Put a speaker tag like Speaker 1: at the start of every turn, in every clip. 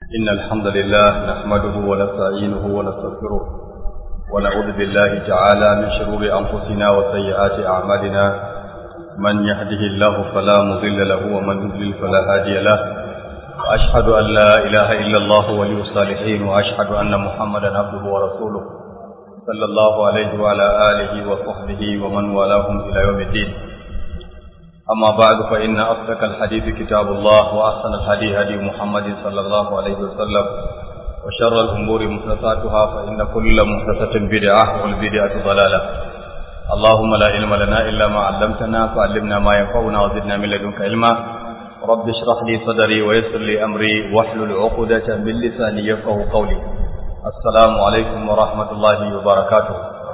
Speaker 1: إن الحمد لله نحمده ونستعينه ونستغفره ونعوذ بالله تعالى من شرور أنفسنا وسيئات أعمالنا من يهده الله فلا مضل له ومن يضلل فلا هادي له وأشهد أن لا إله إلا الله ولي الصالحين وأشهد أن محمدا عبده ورسوله صلى الله عليه وعلى آله وصحبه ومن والاهم إلى يوم الدين أما بعد فإن أصدق الحديث كتاب الله وأحسن الهدي هدي محمد صلى الله عليه وسلم وشر الأمور محدثاتها فإن كل محدثة بدعة والبدعة ضلالة اللهم لا علم لنا إلا ما علمتنا فعلمنا ما ينفعنا وزدنا من لدنك علما رب اشرح لي صدري ويسر لي أمري واحلل عقدة من لساني يفقه قولي السلام عليكم ورحمة الله وبركاته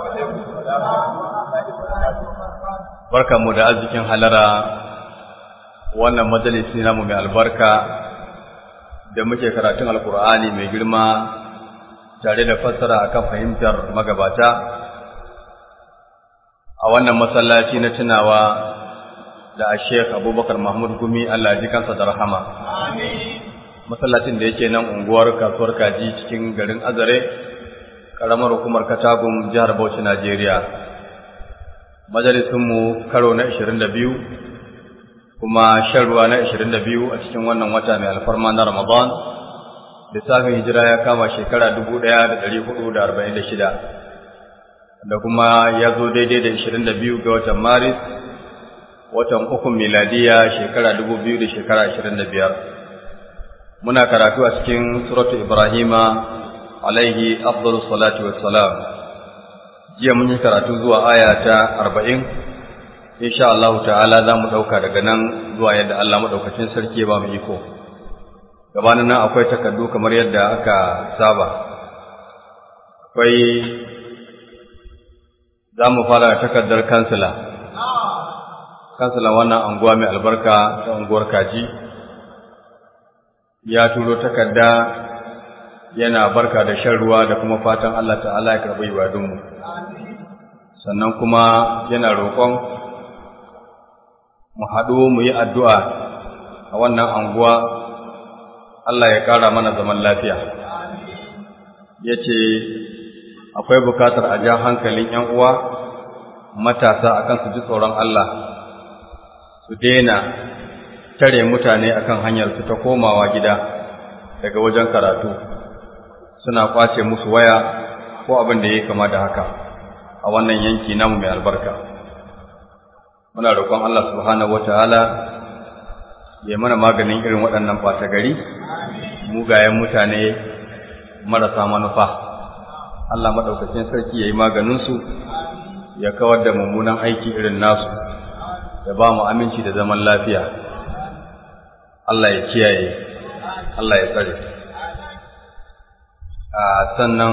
Speaker 1: barka mu da arzikin halara wannan majalisi namu mai albarka da muke karatun alkur'ani mai girma tare da fassara akan fahimtar magabata a wannan masallaci na tunawa da Sheikh Abubakar Mahmud Gumi Allah ji kansa da rahama masallacin da yake nan unguwar kasuwar kaji cikin garin Azare karamar hukumar Katagum jihar Bauchi Najeriya majalisunmu karo na 22 kuma shan ruwa na 22 a cikin wannan wata mai alfarma na Ramadan lissafin hijira ya kama shekara 1446 da kuma ya zo daidai da 22 ga watan Maris watan uku miladiya shekara 2000 da shekara 25 muna karatu a cikin suratu Ibrahima alaihi afdalus salatu wassalam jiya mun yi karatu zuwa aya ta arba'in insha Allah ta'ala za mu ɗauka daga nan zuwa yadda Allah maɗaukacin sarki ba mu iko gabanin nan akwai takardu kamar yadda aka saba akwai za mu fara takardar kansila kansilan wannan anguwa mai albarka ta unguwar kaji ya turo takarda yana barka da shan ruwa da kuma fatan Allah ta'ala ya karɓi ibadunmu sannan kuma yana roƙon mu haɗu mu yi addu'a a wannan anguwa Allah ya ƙara mana zaman lafiya ya ce akwai bukatar a ja hankalin ‘yan uwa matasa akan su ji tsoron Allah su daina tare mutane akan hanyar su ta komawa gida daga wajen karatu suna kwace musu waya ko abin da ya kama da haka a wannan yanki namu mai albarka muna roƙon Allah subhanahu wataala ya mana maganin irin waɗannan ɓata gari mugayen mutane marasa manufa Allah maɗaukacin sarki ya yi maganinsu ya kawar da mummunan aiki irin nasu ya ba mu aminci da zaman lafiya Allah ya kiyaye Allah ya tsare sannan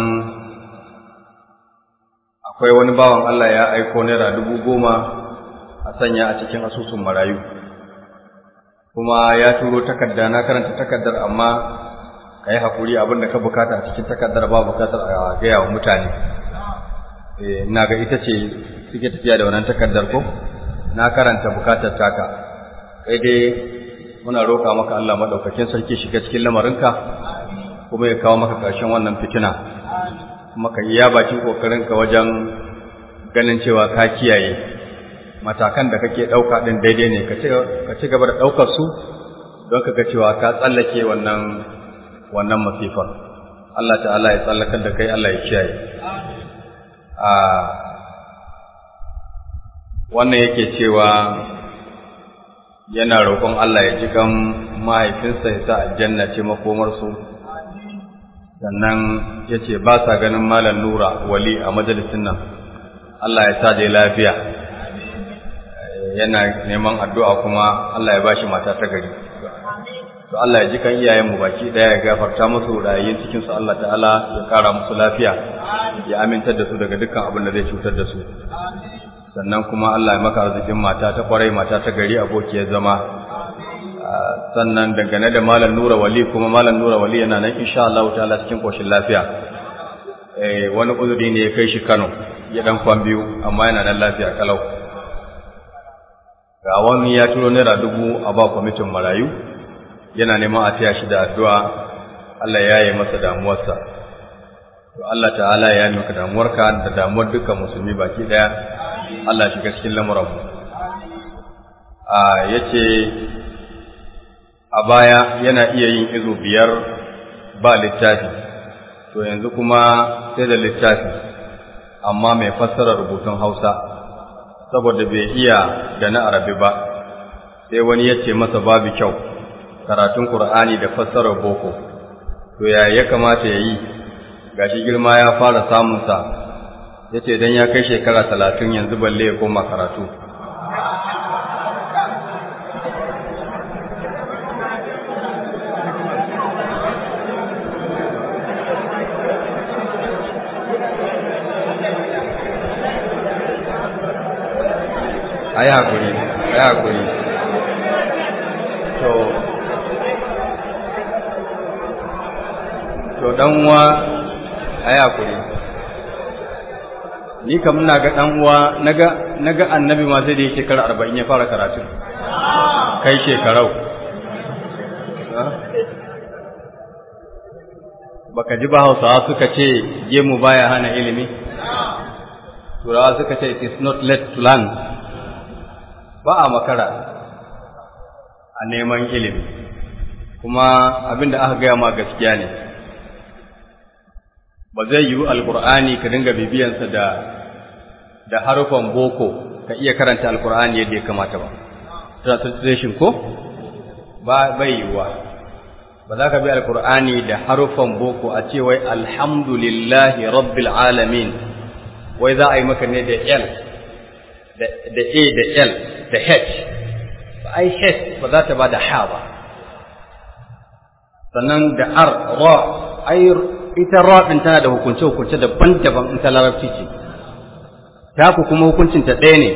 Speaker 1: akwai wani bawan Allah ya aiko naira dubu goma a sanya a cikin asusun marayu kuma ya turo takarda na karanta takardar amma ka yi haƙuri abin da ka bukata a cikin takardar ba bukatar a gaya wa mutane ina ga ita ce suke tafiya da wannan takardar ko na karanta bukatar taka kai dai muna roƙa maka Allah maɗaukakin sarki shiga cikin lamarinka kuma ya kawo maka ƙarshen wannan fitina kuma ka iya bakin ƙoƙarinka wajen ganin cewa ka kiyaye matakan da kake ɗauka ɗin daidai ne ka ci gaba da ɗaukar su don ka ga cewa ka tsallake wannan wannan masifar Allah ta'ala ya tsallakar da kai Allah ya kiyaye a wannan yake cewa yana roƙon Allah ya ji kan mahaifinsa ya sa aljanna ce makomarsu sannan ya ce ba sa ganin malam nura wali a majalisin nan Allah ya sa dai lafiya yana neman addu'a kuma Allah ya ba shi mata ta gari to Allah ya ji kan iyayenmu baki ɗaya ya gafarta musu rayuwar cikinsu Allah ta'ala ya ƙara musu lafiya ya amintar da su daga dukkan abin da zai cutar da su sannan kuma Allah ya maka arzikin mata ta kwarai mata ta gari abokiyar zama sannan dangane da malam nura wali kuma malam nura wali yana nan insha Allah ta'ala cikin koshin lafiya eh wani uzuri ne ya kai shi Kano ya dan kwan biyu amma yana nan lafiya kalau ga wani ya turo naira dubu a ba kwamitin marayu yana neman a taya shi da addu'a Allah ya yi masa damuwarsa to Allah ta'ala ya yi maka damuwarka da damuwar dukkan musulmi baki daya Allah shiga cikin lamuran mu a yace a baya yana iya yin izo biyar ba littafi to yanzu kuma sai da littafi amma mai fassara rubutun Hausa saboda bai iya da na Arabi ba sai wani ya ce masa babu kyau karatun Qur'ani da fassarar boko to ya ya kamata ya yi gashi girma ya fara samunsa ya ce don ya kai shekara talatin yanzu balle ya koma karatu a yi haƙuri a yi haƙuri to to dan uwa ayi hakuri ni kam ina ga dan uwa naga naga annabi ma sai da yake shekara 40 ya fara karatu kai shekarau baka ji ba Hausawa suka ce gemu baya hana ilimi Turawa suka ce it is not late to learn ba a makara a neman ilimi kuma abinda aka gaya ma gaskiya ne ba zai yiwu alkur'ani ka dinga bibiyansa da da harufan boko ka iya karanta alkur'ani yadda ya kamata ba translation ko ba bai yiwuwa ba za ka bi alkur'ani da harufan boko a ce wai alhamdulillahi rabbil alamin wai za a yi maka ne da l da a da l da h ba ai h ba za ta ba da ha ba sannan da r ra ai ita raɗin tana da hukunce-hukunce daban-daban in ta larabci ce, ta ku kuma hukuncinta ɗaya ne,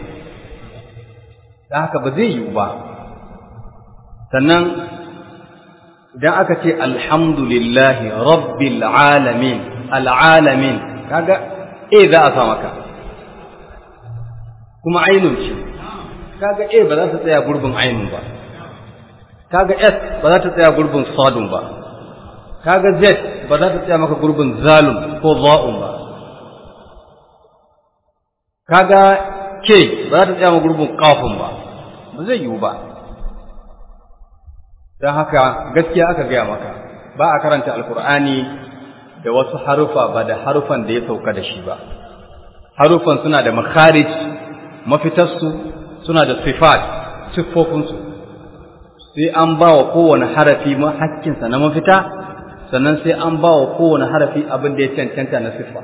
Speaker 1: da haka ba zai yiwu ba. Sannan idan aka ce alhamdulillahi rabbil alamin, al'alamin, kaga E za a sa maka, kuma ainun ce, kaga E ba za ta tsaya gurbin ainun ba, kaga S ba za ta tsaya gurbin sadun ba. kaga z ba za ta tsaya maka gurbin zalum ko za'un ba kaga k ba za ta tsaya maka gurbin kafin ba ba zai yiwu ba don haka gaskiya aka gaya maka ba a karanta alkur'ani da wasu harufa ba da harufan da ya sauka da shi ba harufan suna da makharij mafitarsu suna da sifat siffofinsu sai an ba wa kowane harafi hakkinsa na mafita sannan sai an ba wa kowane harafi abin da ya cancanta na siffa.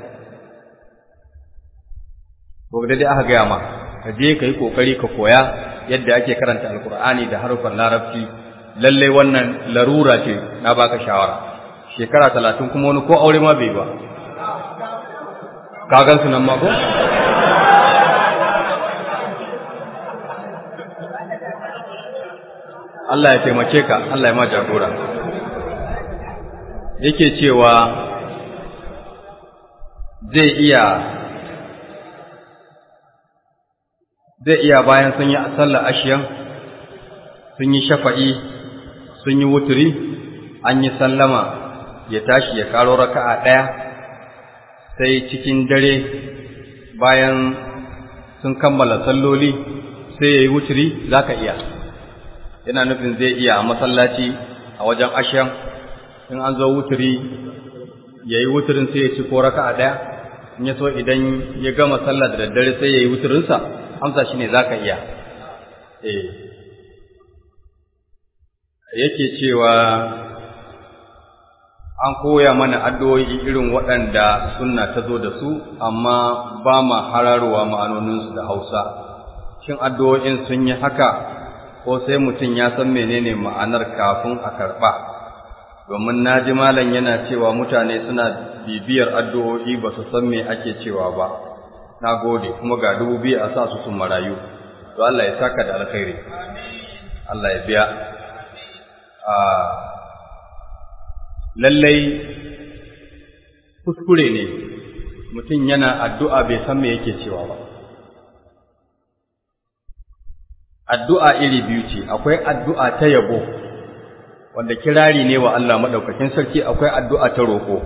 Speaker 1: Ko da dai aka gaya ma, ka je ka yi ƙoƙari ka koya yadda ake karanta Alƙur'ani da harufan larabci, lallai wannan larura ce na baka shawara. Shekara talatin kuma wani ko aure ma bai ba. Ka gan su nan ma ko? Allah ya taimake ka, Allah ya ma jagora. yake cewa zai iya zai iya bayan sun yi sallar ashiyan sun yi shafa'i sun yi wuturi an yi sallama ya tashi ya karo raka'a ɗaya sai cikin dare bayan sun kammala salloli sai ya yi wuturi za ka iya yana nufin zai iya a masallaci a wajen ashiyan in an zo wuturi ya yi wuturin sai ya ci ko raka a ɗaya in ya so idan ya gama sallah da daddare sai ya yi wuturinsa amsa shi ne za ka iya eh yake cewa an koya mana addu'o'i irin waɗanda sunna ta zo da su amma ba ma hararowa ma'anoninsu da hausa shin addu'o'in sun yi haka ko sai mutum ya san menene ma'anar kafin a karɓa domin na ji malam yana cewa mutane suna bibiyar addu'o'i ba su san me ake cewa ba na gode kuma ga dubu biyu a sa su sun marayu to Allah ya saka da alkhairi Allah ya biya lallai kuskure ne mutum yana addu'a bai san me yake cewa ba addu'a iri biyu ce akwai addu'a ta yabo wanda kirari ne wa Allah madaukakin sarki akwai addu'a ta roƙo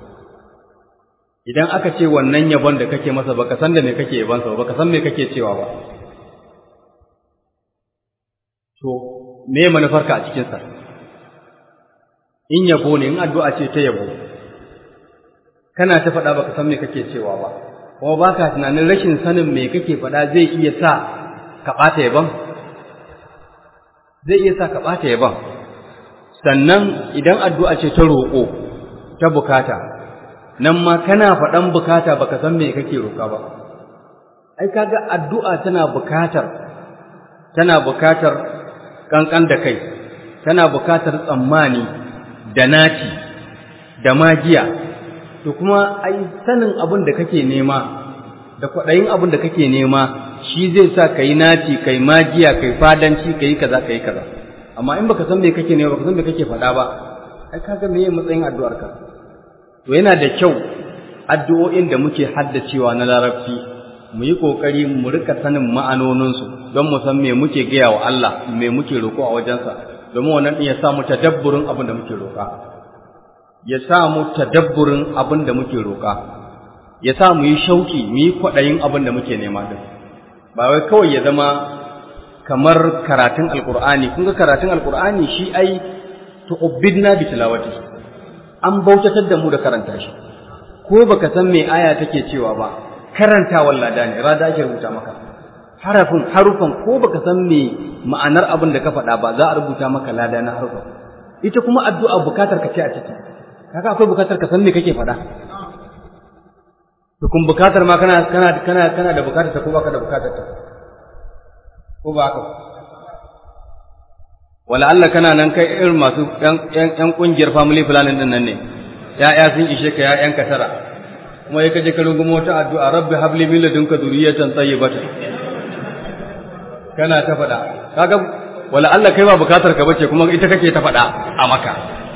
Speaker 1: idan aka ce wannan yabon da kake masa baka san da me kake yabon sa baka san me kake cewa ba to me manufarka a cikin sa in yabo ne in addu'a ce ta yabo kana ta faɗa baka san me kake cewa ba kuma baka tunanin rashin sanin me kake faɗa zai iya sa ka ɓata yabon zai iya sa ka ɓata yabon sannan idan addu'a ce ta roƙo ta bukata nan ma kana faɗan bukata baka san me kake roƙa ba ai kaga addu'a tana bukatar tana bukatar kankan da kai tana bukatar tsammani da naci da magiya to kuma ai sanin abin da kake nema da kwaɗayin abin da kake nema shi zai sa ka yi naci kai magiya kai fadanci ka yi kaza ka yi kaza amma in baka san me kake nema baka san me kake faɗa ba ai kaga me matsayin addu'ar ka to yana da kyau addu'o'in da muke haddacewa na larabci mu yi kokari mu rika sanin ma'anoninsu don mu san me muke gaya wa Allah me muke roƙo a wajensa domin wannan din ya sa mu tadabburin abin da muke roƙa ya sa mu tadabburin abin da muke roƙa ya sa mu yi shauki mu yi kwaɗayin abin da muke nema din ba wai kawai ya zama kamar karatun alkur'ani kun ga karatun alkur'ani shi ai tu'bidna bi tilawati an bautatar da mu da karanta shi ko baka san me aya take cewa ba karanta wallada ne rada ake rubuta maka harafin harufan ko baka san me ma'anar abin da ka faɗa ba za a rubuta maka lada na harufan ita kuma addu'a bukatar ka ce a ciki kaga akwai bukatar ka san me kake faɗa to kun bukatar ma kana kana kana kana da bukatar ta ko baka da bukatar ta ko ba haka wala Allah kana nan kai irin masu ƴan ƙungiyar family planning din nan ne ya'ya sun ishe ka ya'yan ka tara kuma ya kaje ka rungumo ta addu'a rabbi habli min ladunka dhurriyatan tayyibatan kana ta faɗa kaga wala Allah kai ba bukatar ka bace kuma ita kake ta faɗa a maka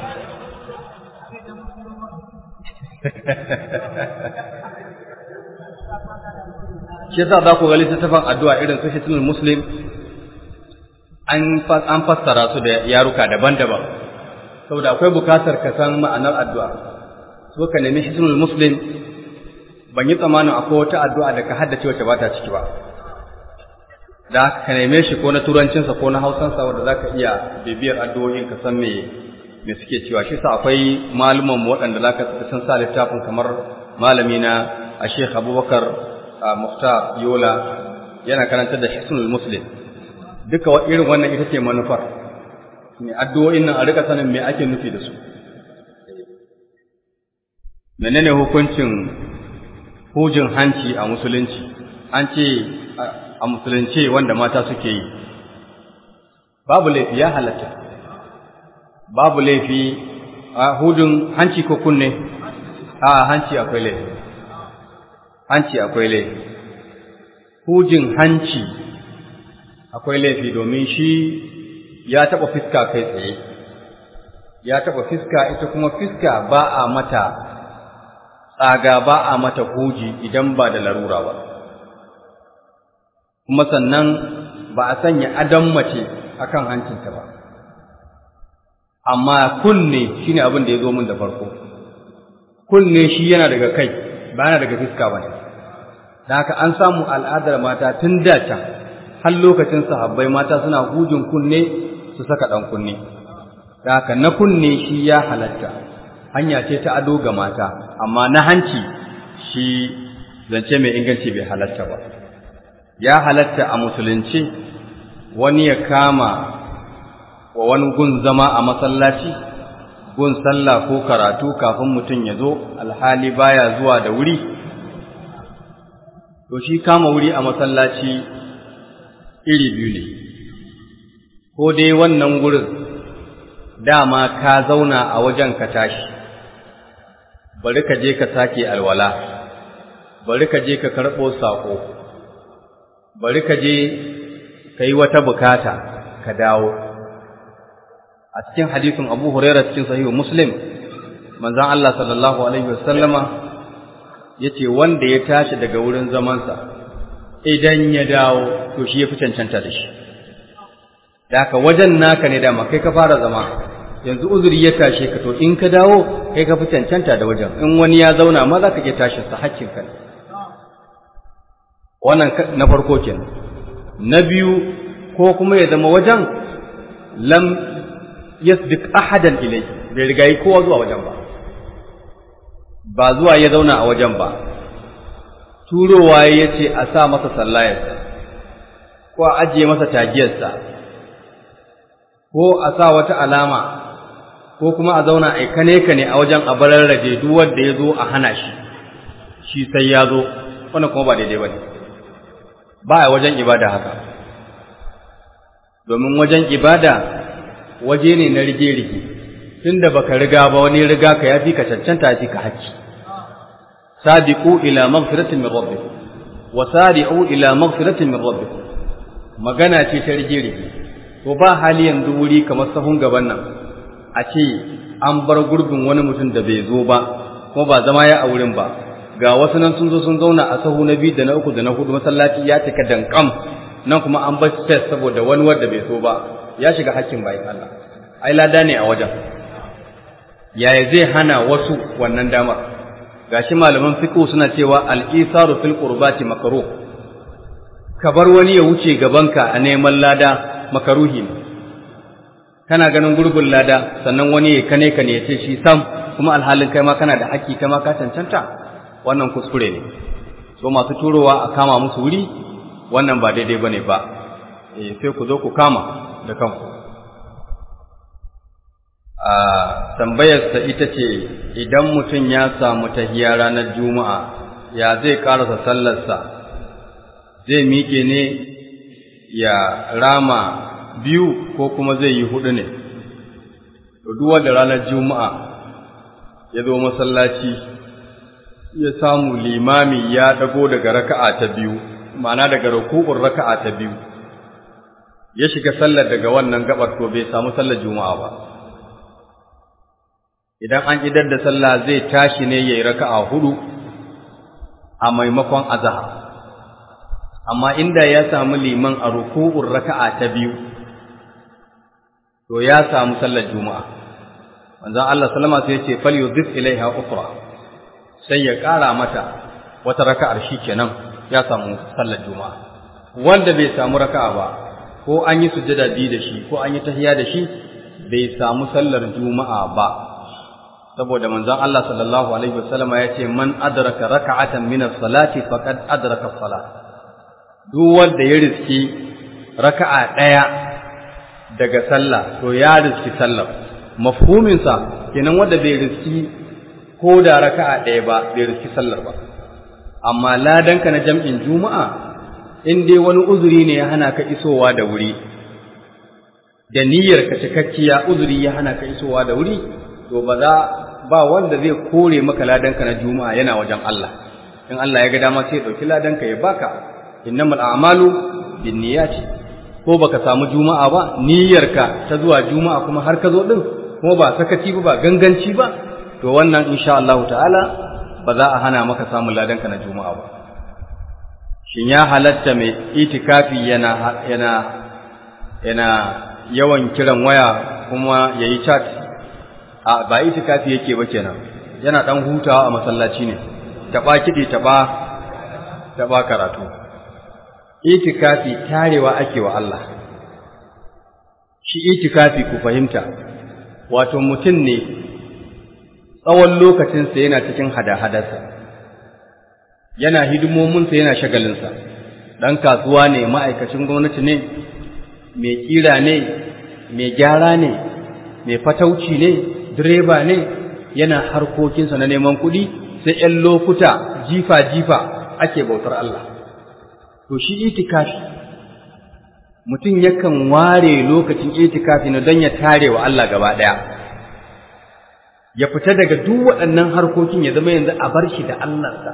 Speaker 1: shi yasa za ku ga littattafan addu'a irin su Hisnul Muslim an an fassara su da yaruka daban-daban saboda akwai bukatar ka san ma'anar addu'a so ka nemi Hisnul Muslim ban yi tsammanin akwai wata addu'a da ka haddace wacce ba ta ciki ba da ka neme shi ko na turancinsa ko na hausansa wanda za ka iya bibiyar addu'o'in ka san me me suke cewa shi sa akwai maluman waɗanda za ka sun sa littafin kamar malami na a Sheikh Abubakar Muftar Yola yana karantar da Hisnul Muslim duka irin wannan ita ce manufar ne addu'o'in nan a rika sanin me ake nufi da su menene hukuncin hujin hanci a musulunci an ce a musulunci wanda mata suke yi babu laifi ya halatta babu laifi a hujin hanci ko kunne a hanci akwai laifi hanci akwai laifi hujin hanci akwai laifi domin shi ya taɓa fiska kai tsaye ya taɓa fiska ita kuma fiska ba a mata tsaga ba a mata huji idan ba da larura ba kuma sannan ba a sanya adon mace akan hancinta ba amma kunne shine abin da ya zo min da farko kunne shi yana daga kai ba yana daga fiska ba ne da haka an samu al'adar mata tun da can har lokacin sahabbai mata suna hujin kunne su saka ɗan kunne da haka na kunne shi ya halatta hanya ce ta ado ga mata amma na hanci shi zance mai inganci bai halatta ba ya halatta a musulunci wani ya kama wa wani gun zama a masallaci gun sallah ko karatu kafin mutum ya zo alhali baya zuwa da wuri to shi kama wuri a masallaci iri biyu ne ko dai wannan gurin dama ka zauna a wajen ka tashi bari ka je ka sake alwala bari ka je ka karɓo saƙo bari ka je ka yi wata bukata ka dawo a cikin hadisin abu huraira cikin sahihu muslim manzan Allah sallallahu alaihi wasallama ya ce wanda ya tashi daga wurin zamansa idan ya dawo to shi ya fi cancanta da shi da haka wajen naka ne dama kai ka fara zama yanzu uzuri ya tashe ka to in ka dawo kai ka fi cancanta da wajen in wani ya zauna ma za ka iya tashin sa hakkin ka wannan na farko kenan na biyu ko kuma ya zama wajen lam yasbiq ahadan ilayhi bai riga yi kowa zuwa wajen ba ba zuwa ya zauna a wajen ba turowa ya ce a sa masa sallayarsa ko a ajiye masa tagiyarsa ko a sa wata alama ko kuma a zauna a kane kane a wajen a bararraje duk wanda ya zo a hana shi shi sai ya zo wannan kuma ba daidai ba ne ba a wajen ibada haka domin wajen ibada waje ne na rige-rige tunda baka riga ba wani riga ka yafi ka cancanta yafi ka haƙƙi sabiqu ila maghfiratin min rabbikum wa sari'u ila maghfiratin min rabbikum magana ce ta rige-rige to ba hali yanzu wuri kamar sahun gaban nan a ce an bar gurbin wani mutum da bai zo ba ko ba zama ya a wurin ba ga wasu nan sun zo sun zauna a sahu na biyu da na uku da na hudu masallaci ya cika dankam nan kuma an bar space saboda wani wanda bai so ba ya shiga hakkin bayan Allah ai lada ne a wajen yaya zai hana wasu wannan damar gashi malaman fiqh suna cewa al-isaru fil qurbati makruh ka bar wani ya wuce gabanka a neman lada makaruhi ne kana ganin gurbin lada sannan wani ya kane ka ne ya ce shi sam kuma alhalin kai ma kana da haƙƙi kai ma ka cancanta wannan kuskure ne so masu turowa a kama musu wuri wannan ba daidai bane ba eh sai ku zo ku kama da kanku a tambayarsa ita ce idan mutum ya samu tahiya ranar juma'a ya zai karasa sallarsa zai miƙe ne ya rama biyu ko kuma zai yi hudu ne duk wanda ranar juma'a ya zo masallaci ya samu limami ya dago daga raka'a ta biyu ma'ana daga ruku'un raka'a ta biyu ya shiga sallar daga wannan gabar to bai samu sallar juma'a ba idan an idar da sallah zai tashi ne yayi raka'a hudu a maimakon azhar amma inda ya samu liman a ruku'un raka'a ta biyu to ya samu sallar juma'a manzon Allah sallama sai ya ce fal yudhif ilaiha ukhra sai ya ƙara mata wata raka'ar shikenan ya samu sallar juma'a wanda bai samu raka'a ba ko an yi sujjada biyu da shi ko an yi tahiyya da shi bai samu sallar juma'a ba saboda manzon Allah sallallahu alaihi wasallam ya ce man adraka raka'atan min as-salati faqad adraka as-salat duk wanda ya riski raka'a daya daga sallah to ya riski sallar mafhumin sa kenan wanda bai riski ko da raka'a daya ba bai riski sallar ba amma ladanka na jam'in juma'a in dai wani uzuri ne ya hana ka isowa da wuri da niyyar ka cikakkiya uzuri ya hana ka isowa da wuri to ba za ba wanda zai kore maka ladanka na juma'a yana wajen Allah in Allah ya ga dama sai ya dauki ladanka ya baka innamal a'malu binniyati ko baka samu juma'a ba niyyarka ta zuwa juma'a kuma har ka zo din kuma ba sakaci ba ba ganganci ba to wannan insha Allah ta'ala ba za a hana maka samun ladanka na juma'a ba shin ya halatta mai itikafi yana yana yana yawan kiran waya kuma yayi chat a ba itikafi yake ba kenan yana dan hutawa a masallaci ne taba kidi taba taba karatu itikafi tarewa ake wa Allah shi itikafi ku fahimta wato mutum ne tsawon lokacinsa yana cikin hada-hadarsa yana hidimominsa yana shagalinsa ɗan kasuwa ne ma'aikacin gwamnati ne mai ƙira ne mai gyara ne mai fatauci ne direba ne yana harkokinsa na neman kuɗi sai ‘yan lokuta jifa-jifa ake bautar Allah to shi itikafi mutum yakan ware lokacin itikafi na don ya tare wa Allah gaba ɗaya ya fita daga duk waɗannan harkokin ya zama yanzu a bar shi da Allahnsa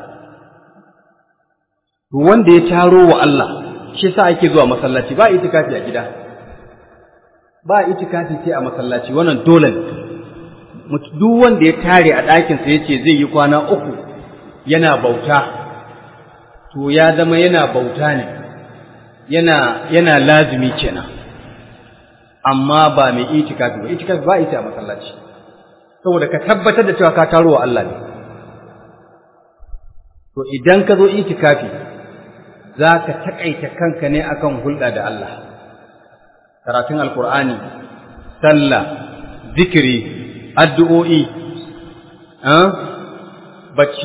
Speaker 1: to wanda ya taro wa Allah shi yasa ake zuwa masallaci ba itikafi a gida ba itikafi sai a masallaci wannan dole ne duk wanda ya tare a ɗakinsa ya ce zai yi kwana uku yana bauta to ya zama yana bauta ne yana yana lazumi kenan amma ba mai itikafi ba itikafi ba ita a masallaci saboda ka tabbatar da cewa ka taro wa Allah ne to idan ka zo itikafi za ka taƙaita kanka ne akan hulɗa da Allah karatun alkur'ani sallah zikiri addu'o'i bacci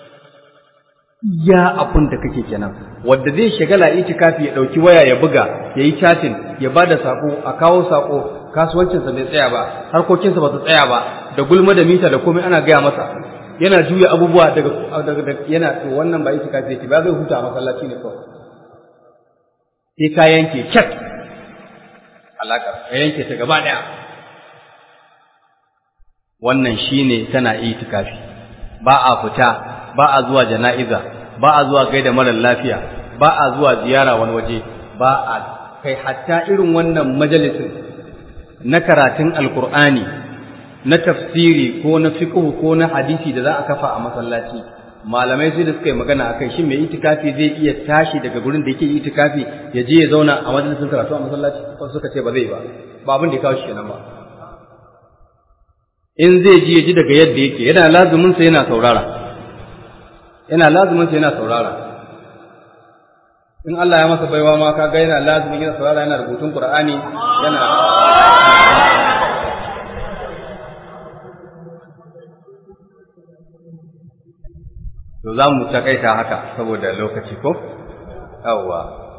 Speaker 1: ya abun da kake kenan wanda zai shagala itikafi ya dauki waya ya buga ya yi chatting ya bada sako a kawo sako kasuwancinsa bai tsaya ba harkokinsa ba su tsaya ba da gulma da mita da komai ana gaya masa yana juya abubuwa daga daga yana to wannan ba itikafi yake ba zai huta a masallaci ne kawai sai ka yanke chat alaka ka yanke ta gaba daya wannan shine tana itikafi ba a fita ba a zuwa jana'iza ba a zuwa gaida marar lafiya ba a zuwa ziyara wani waje ba a kai hatta irin wannan majalisin na karatun alkur'ani na tafsiri ko na fiqh ko na hadisi da za a kafa a masallaci malamai sai da suka yi magana akai shin mai itikafi zai iya tashi daga gurin da yake itikafi ya je ya zauna a majalisin karatu a masallaci ko suka ce ba zai ba ba abin da ya kawo shi kenan ba in zai ji ya ji daga yadda yake yana lazumin sa yana saurara yana lazumin sa yana saurara in Allah ya masa baiwa ma kaga yana lazumin yana saurara yana rubutun Qur'ani yana to za mu takaita haka saboda lokaci ko yawwa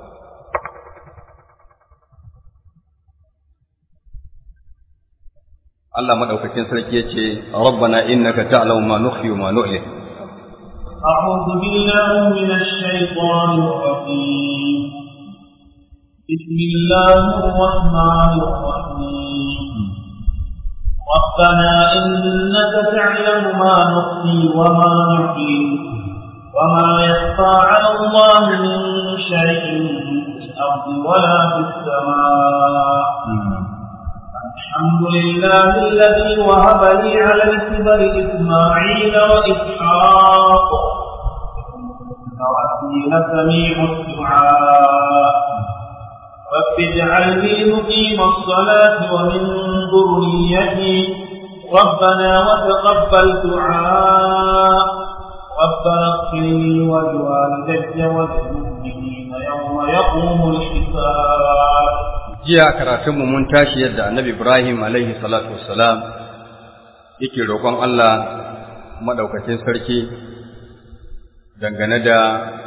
Speaker 1: Allah madaukakin sarki yace rabbana innaka ta'lamu ma nukhfi wa ma nu'lin
Speaker 2: أعوذ بالله من الشيطان الرجيم بسم الله الرحمن الرحيم ربنا إنك تعلم ما نخفي وما نعلن وما يخفى على الله من شيء في الأرض ولا في السماء الحمد لله الذي وهب لي على الكبر إسماعيل وإسحاق وربي لسميع الدعاء رب اجعلني مقيم الصلاة ومن ذريتي ربنا وتقبل دعاء ربنا اغفر لي ولوالدي وللمؤمنين يوم يقوم الحساب
Speaker 1: jiya karatunmu mun tashi yadda annabi Ibrahim alaihi salatu wassalam yake roƙon Allah madaukakin sarki dangane da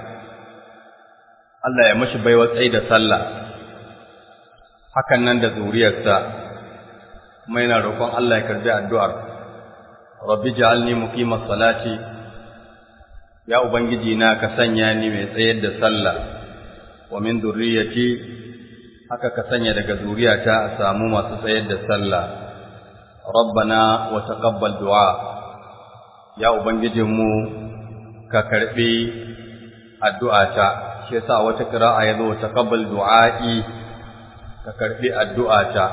Speaker 1: Allah ya mashi baiwa tsayi da sallah hakan nan da zuriyarsa kuma yana roƙon Allah ya karbi addu'ar rabbi ja'alni muqimas salati ya ubangiji na ka sanya ni mai tsayar da sallah wa min dhurriyyati haka ka sanya daga zuriyata a samu masu tsayar da sallah rabbana wa taqabbal du'a ya ubangijinmu ka karbi addu'ata shi yasa wata qira'a yazo taqabbal du'a'i ka karbi addu'ata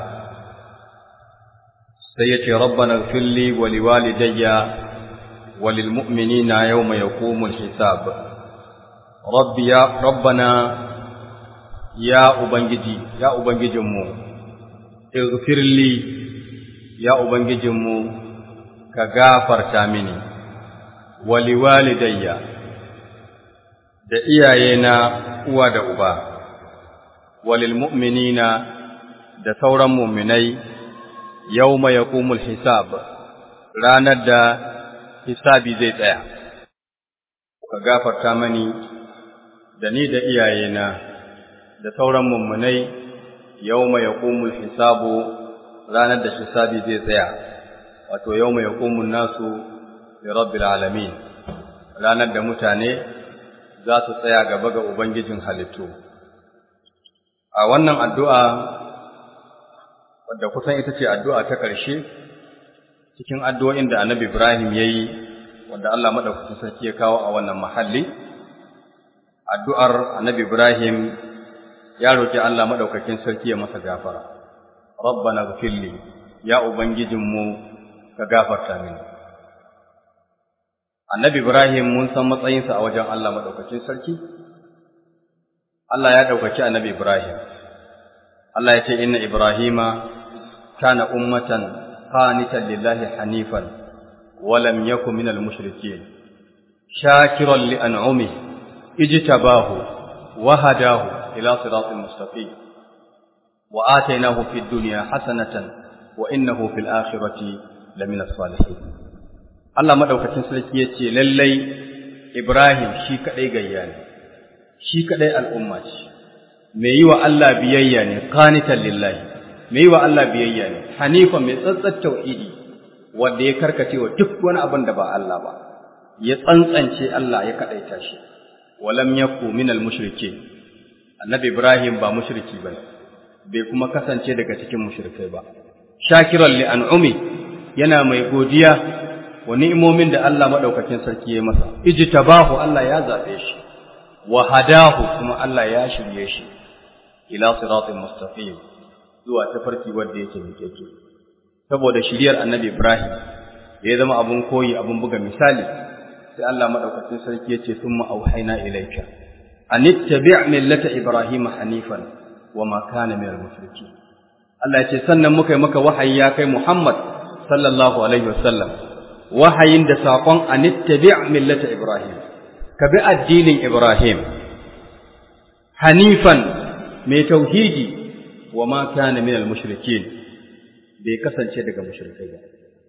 Speaker 1: sai yace rabbana ighfirli wa liwalidayya wa lilmu'minina yawma yaqumul hisab rabbi ya rabbana ya Ubangiji, ya Ubangijinmu, ighfirli ya Ubangijinmu, ka gafarta mini, wali walidayya, da iyayena uwa da uba, walil mu'minina da sauran muminai, yau mai yaƙumul hisab, ranar da hisabi zai tsaya, ka gafarta mani da ni da iyayena. da sauran mummunai yawma yaqumul hisabu ranar da hisabi zai tsaya wato yawma yaqumun nasu li rabbil alamin ranar da mutane za su tsaya gaba ga ubangijin halittu a wannan addu'a wadda kusan ita ce addu'a ta ƙarshe cikin addu'o'in da annabi Ibrahim ya yi wanda Allah maɗaukacin sarki ya kawo a wannan mahalli addu'ar annabi Ibrahim ya roƙi Allah maɗaukakin sarki ya masa gafara, Rabbana gafilli, ya Ubangijinmu ka gafarta mini. Annabi Ibrahim mun san matsayinsa a wajen Allah maɗaukakin sarki? Allah ya ɗaukaki annabi Ibrahim, Allah ya ce inna Ibrahima kana ummatan qanitan lillahi hanifan wa lam yakun minal mushrikeen shakiran li an'amihi ijtabahu wa hadahu ila siratin mustaqim wa atainahu fid dunya hasanatan wa innahu fil akhirati lamina salihin Allah madaukakin sarki yace lallai Ibrahim shi kadai gayya ne shi kadai al'umma ce mai yi wa Allah biyayya ne qanitan lillahi mai yi wa Allah biyayya ne hanifa mai tsantsar tauhidi wanda ya karkace wa duk wani abin da ba Allah ba ya tsantsance Allah ya kadaita shi walam yaku minal mushrikeen annabi Ibrahim ba mushriki bane bai kuma kasance daga cikin mushrikai ba shakiran li an'umi yana mai godiya wa ni'imomin da Allah madaukakin sarki ya masa ijtabahu Allah ya zabe shi wa hadahu kuma Allah ya shirye shi ila siratin mustaqim zuwa tafarki wanda yake miƙeƙe saboda shiriyar annabi Ibrahim ya zama abun koyi abun buga misali sai Allah madaukakin sarki ya ce summa auhayna ilayka an ittabi' millata ibrahim hanifan wa ma kana minal mushrikeen Allah ya ce sannan muka yi maka wahayi ya kai Muhammad sallallahu alaihi wasallam wahayin da saƙon anittabi' millata Ibrahim ka bi addinin Ibrahim hanifan mai tauhidi wa ma kana minal mushrikin bai kasance daga mushrikai ba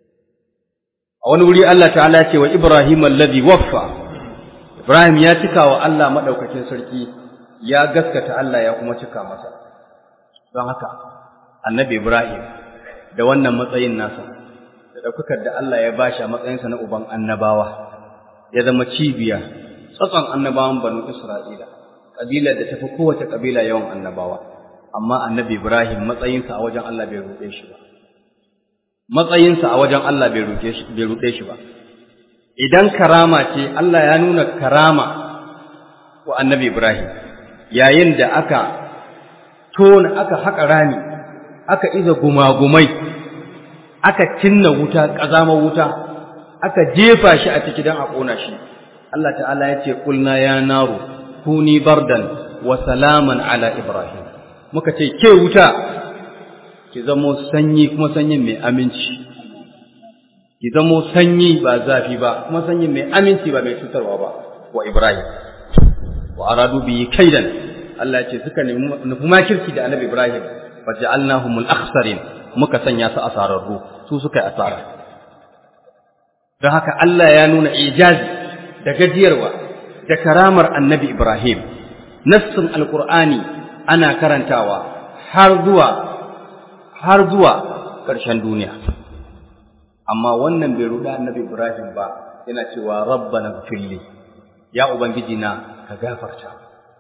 Speaker 1: a wani wuri Allah ta'ala ce wa Ibrahim alladhi waffa Ibrahim ya cika wa Allah madaukakin sarki ya gaskata Allah ya kuma cika masa don haka annabi Ibrahim da wannan matsayin nasa da ɗaukakar da Allah ya bashi a matsayinsa na uban annabawa ya zama cibiya tsatson annabawan banu Isra'ila ƙabilar da tafi kowace ƙabila yawan annabawa amma annabi Ibrahim matsayinsa a wajen Allah bai ruɗe shi ba matsayinsa a wajen Allah bai ruɗe shi ba idan karama ce Allah ya nuna karama wa annabi Ibrahim yayin da aka tona aka haƙa rami aka iza gumagumai aka cinna wuta ƙazamar wuta aka jefa shi a ciki don a ƙona shi Allah ta'ala ya ce kulna ya naru kuni bardan wa salaman ala ibrahim muka ce ke wuta ki zamo sanyi kuma sanyin mai aminci ki zamo sanyi ba zafi ba kuma sanyin mai aminci ba mai cutarwa ba wa ibrahim wa aradu bi kaidan Allah ya ce suka nufi makirci da annabi ibrahim faj'alnahumul akhsarin muka sanya su asararru su suka yi asara don haka Allah ya nuna ijazi da gajiyarwa da karamar annabi Ibrahim nassin alqur'ani ana karantawa har zuwa har zuwa ƙarshen duniya amma wannan bai ruɗa annabi Ibrahim ba yana cewa rabbana gfirli ya ubangiji na ka gafarta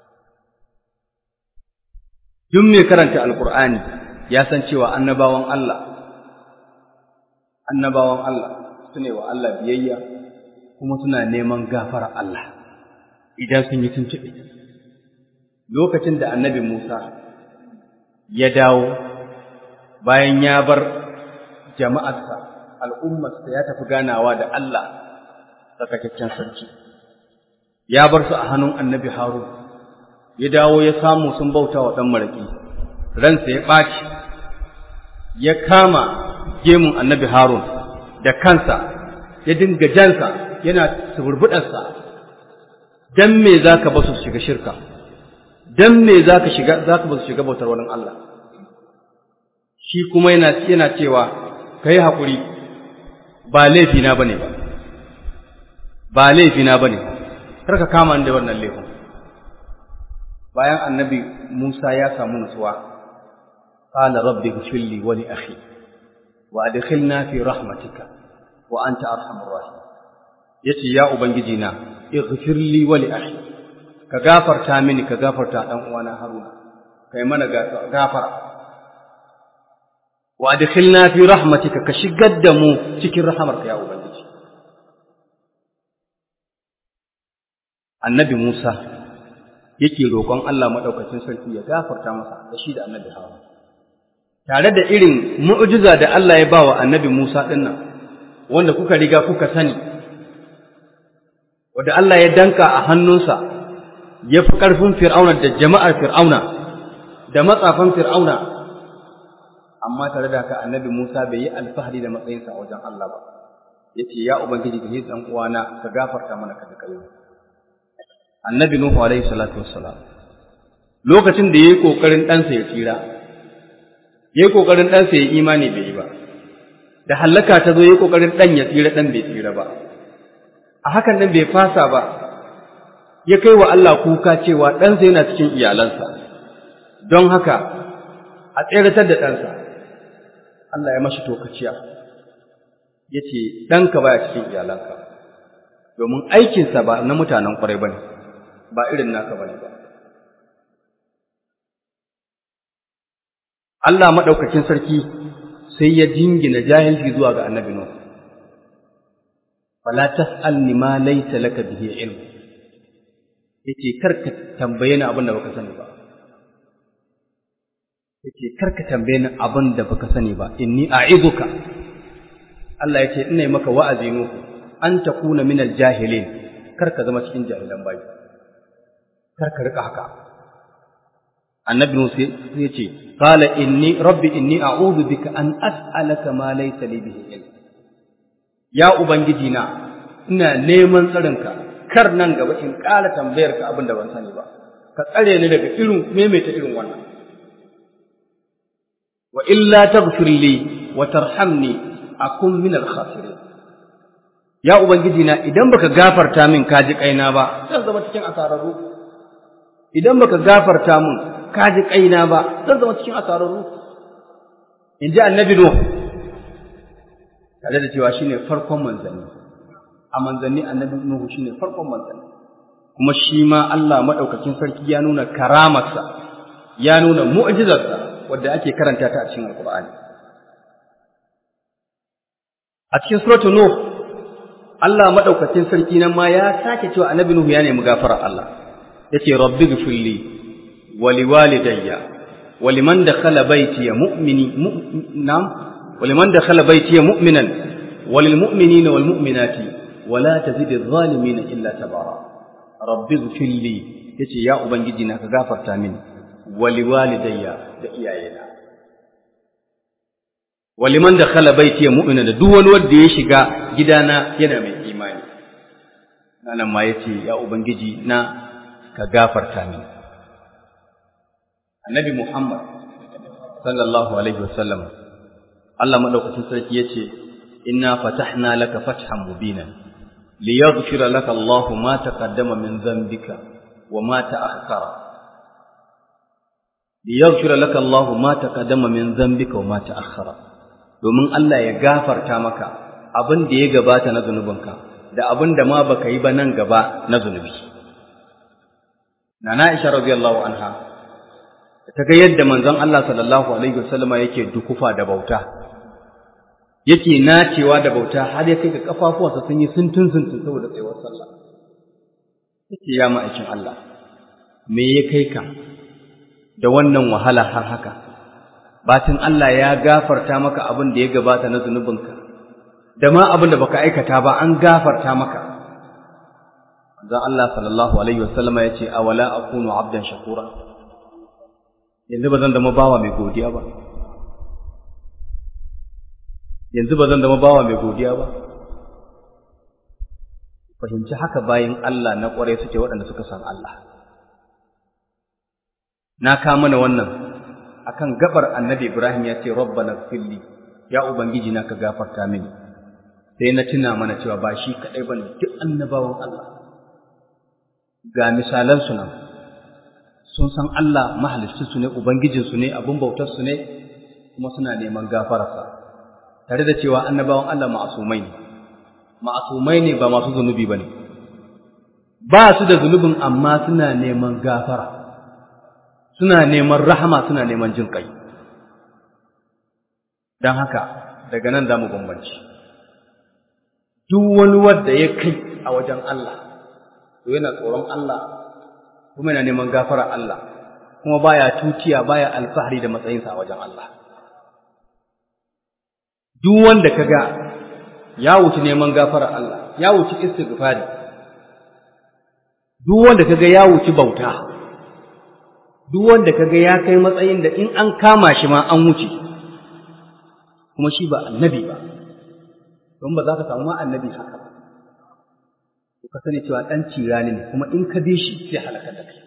Speaker 1: duk mai karanta alqur'ani ya san cewa annabawan Allah annabawan Allah sune wa Allah biyayya kuma suna neman gafara Allah idan sun yi tuntuɓe lokacin da annabi Musa ya dawo bayan ya bar jama'arsa al'ummarsa ya tafi ganawa da Allah tsakakakken sarki ya bar su a hannun annabi Harun ya dawo ya samu sun bauta wa ɗan maraƙi ransa ya ɓaci ya kama gemun annabi Harun da kansa ya dinga jansa yana suburbuɗarsa dan me za ka basu shiga shirka dan me za ka shiga za ka basu shiga bautar wani Allah shi kuma yana yana cewa kai haƙuri ba laifina bane ba ba laifina bane kar ka kama ni da wannan laifin bayan annabi Musa ya samu nutsuwa qala rabbi ighfirli wa li akhi wa adkhilna fi rahmatika wa anta arhamur rahim yace ya ubangiji na ighfirli wa li akhi ka gafarta mini ka gafarta dan uwana Haruna kai mana gafara wa adkhilna fi rahmatika ka shigar da mu cikin rahamarka ya ubangiji annabi Musa yake roƙon Allah madaukakin sarki ya gafarta masa da shi da annabi Harun tare da irin mu'jiza da Allah ya bawa annabi Musa dinnan wanda kuka riga kuka sani wanda Allah ya danka a hannunsa ya fi ƙarfin fir'auna da jama'ar fir'auna da matsafan fir'auna amma tare da haka annabi Musa bai yi alfahari da matsayinsa a wajen Allah ba yace ya ubangiji ka yi dan uwana ka gafarta mana ka kai annabi Nuhu alaihi salatu wassalam lokacin da yayi kokarin ɗansa ya tsira yayi kokarin ɗansa ya imani bai yi ba da hallaka ta zo yayi kokarin ɗan ya tsira ɗan bai tsira ba a hakan nan bai fasa ba ya kai wa Allah kuka cewa ɗansa yana cikin iyalansa don haka a tseratar da ɗansa Allah ya mashi tokaciya ya ce ɗanka baya cikin iyalanka domin aikinsa ba na mutanen ƙwarai ba ne ba irin naka ba ne ba Allah maɗaukakin sarki sai ya jingina jahilci zuwa ga annabi Nuh fala tas'alni ma laysa laka bihi ilm yace karka tambaye ni abin da baka sani ba yace karka tambaye ni abin da baka sani ba inni a'iduka Allah yace ina yi maka wa'azi nuku an takuna min al-jahilin karka zama cikin jahilan bayi karka rika haka annabi Musa yace qala inni rabbi inni a'udhu bika an as'alaka ma laysa li bihi ilm ya ubangiji na ina neman tsarinka kar nan gaba in ƙara tambayar ka abin da ban sani ba ka tsare ni daga irin maimaita irin wannan wa illa taghfir li wa tarhamni akun min al khasirin ya ubangiji na idan baka gafarta min ka ji kaina ba zan zama cikin asararru idan baka gafarta min ka ji kaina ba zan zama cikin asararru in ji annabi nuh tare da cewa shine farkon manzanni a manzanni annabi nuhu shine farkon manzanni kuma shi ma Allah madaukakin sarki ya nuna karamarsa ya nuna mu'jizarsa wadda ake karanta ta a cikin alqur'ani a cikin suratul nuh Allah madaukakin sarki nan ma ya sake cewa annabi nuhu ya nemi gafarar Allah yace rabbi ghfirli wa liwalidayya wa liman dakhala baiti mu'mini nam wa liman dakhala baiti mu'minan وللمؤمنين والمؤمنات ولا تزد الظالمين إلا تبارا رب اغفر لي yace ya ubangiji na ka gafarta mini wali walidayya da iyayena waliman da khala baiti mu'mina da duk wani wanda ya shiga gidana yana mai imani nan ma yace ya ubangiji na ka gafarta mini annabi muhammad sallallahu alaihi wasallam Allah madaukakin sarki yace إنا فتحنا لك فتحا مبينا ليغفر لك الله ما تقدم من ذنبك وما تأخر ليغفر لك الله ما تقدم من ذنبك وما تأخر domin Allah ya gafarta maka abin da ya gabata na zunubinka da abin da ma baka yi ba nan gaba na zunubi Nana Aisha radiyallahu anha ta ga yadda manzon Allah sallallahu alaihi wasallama yake dukufa da bauta yake nacewa da bauta har ya kai ga kafafuwansa sun yi suntun suntun saboda tsayuwar sallah yake ya ma'aikin Allah me ya kai ka da wannan wahala har haka batin Allah ya gafarta maka abin da ya gabata na zunubinka da ma abin da baka aikata ba an gafarta maka Zan Allah sallallahu alaihi wasallama ya ce awala akunu abdan shakura yanzu ba zan zama bawa mai godiya ba yanzu ba zan zama bawa mai godiya ba fahimci haka bayan Allah na ƙwarai suke waɗanda suka san Allah na ka mana wannan akan gabar annabi Ibrahim ya ce rabbana filli ya ubangiji na ka gafarta mini sai na tuna mana cewa ba shi kaɗai ba ne duk annabawan Allah ga misalan su nan sun san Allah mahaliccinsu ne ubangijinsu ne abin bautarsu ne kuma suna neman gafararsa tare da cewa annabawan Allah ma'asumai ne ma'asumai ne ba masu zunubi ba ne ba su da zunubin amma suna neman gafara suna neman rahama suna neman jin kai don haka daga nan za mu bambanci duk wani wanda ya kai a wajen Allah to yana tsoron Allah kuma yana neman gafara Allah kuma baya tutiya baya alfahari da matsayinsa a wajen Allah duk wanda kaga ya wuce neman gafara Allah ya wuce istighfari duk wanda kaga ya wuce bauta duk wanda kaga ya kai matsayin da in an kama shi ma an wuce kuma shi ba annabi ba don ba za ka samu ma annabi haka ba to ka sani cewa ɗan cirani ne kuma in ka bi shi sai halaka da kai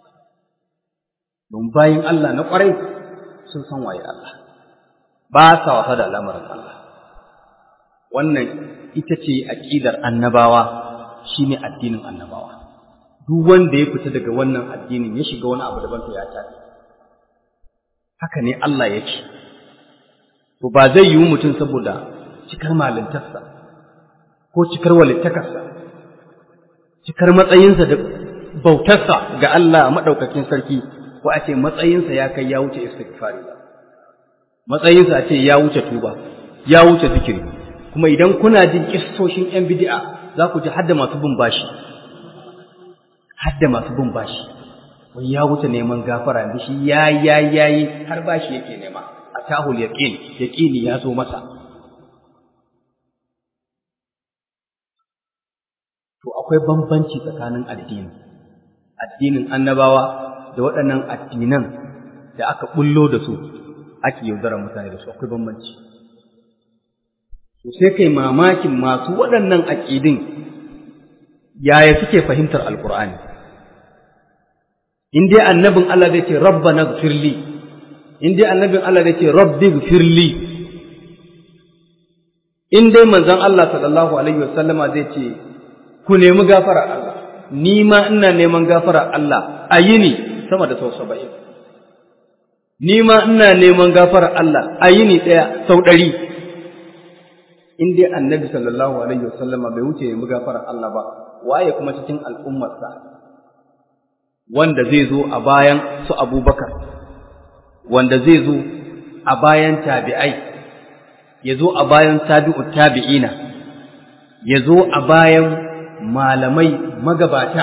Speaker 1: don bayin Allah na ƙwarai sun san waye Allah ba sa wasa da al'amarin Allah wannan ita ce aƙidar annabawa shine addinin annabawa duk wanda ya fita daga wannan addinin ya shiga wani abu daban to ya tafi haka ne Allah yake to ba zai yiwu mutum saboda cikar malintarsa ko cikar walittakarsa cikar matsayinsa da bautarsa ga Allah maɗaukakin sarki ko a ce matsayinsa ya kai ya wuce istighfari ba matsayinsa a ce ya wuce tuba ya wuce zikiri kuma idan kuna jin kissoshin yan bid'a za ku ji hadda masu bin bashi hadda masu bin bashi wai ya wuce neman gafara da shi ya ya yayi har bashi yake nema a tahul yaqin yaqini ya zo masa to akwai bambanci tsakanin addini addinin annabawa da waɗannan addinan da aka bullo da su ake yaudarar mutane da su akwai bambanci to sai kai mamakin masu waɗannan aƙidin yaya suke fahimtar alkur'ani in dai annabin Allah zai ce rabbana gfirli in dai annabin Allah zai ce rabbi gfirli in dai manzon Allah sallallahu alaihi wasallama zai ce ku nemi gafara Allah ni ma ina neman gafara Allah a yini sama da sau saba'in ni ma ina neman gafara Allah a yini ɗaya sau ɗari in dai annabi sallallahu alaihi wasallama bai wuce nemi gafara Allah ba waye kuma cikin al'ummarsa wanda zai zo a bayan su abubakar wanda zai zo a bayan tabi'ai ya zo a bayan tabi'u tabi'ina ya zo a bayan malamai magabata